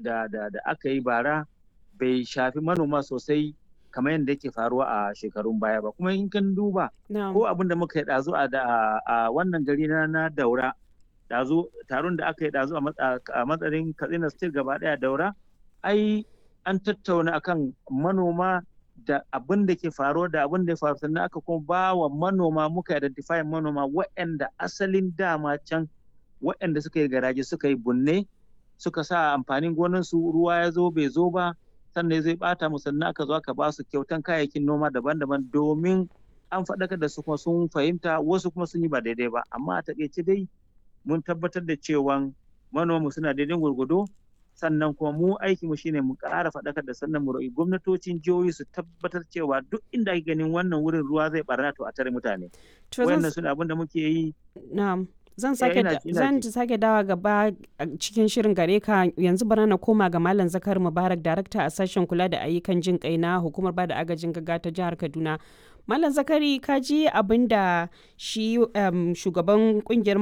da, da, da aka yi bara bai shafi manoma sosai kamar yadda yake faruwa a shekarun baya ba kuma in kan duba ko abin da muka yi ɗazu a wannan gari na na daura ɗazu taron da aka yi ɗazu a matsayin katsina state gaba ɗaya daura ai an tattauna akan manoma da abin da ke faruwa da abin da ya faru sannan aka kuma ba wa manoma muka identify manoma waɗanda asalin dama can waɗanda suka yi garaje suka yi bunne suka sa amfanin gonansu ruwa ya zo bai zo ba sannan zai bata mu sannan aka zo aka ba su kyautan kayayyakin noma daban-daban domin an faɗakar da su kuma sun fahimta wasu kuma sun yi ba daidai ba amma a taƙaice dai mun tabbatar da cewa manoma suna daidai gwargwado sannan kuma mu aiki mu shine mu ƙara faɗakar da sannan mu roƙi gwamnatocin jihohi su tabbatar cewa duk inda ake ganin wannan wurin ruwa zai barna to a tare mutane wannan suna abin da muke yi na'am zan sake zan sake dawa gaba cikin shirin gare ka yanzu bana na koma ga malam zakar mubarak darakta a sashen kula da ayyukan jin kai na hukumar bada agajin gaga ta jihar kaduna malam zakari ka ji abin da shi shugaban kungiyar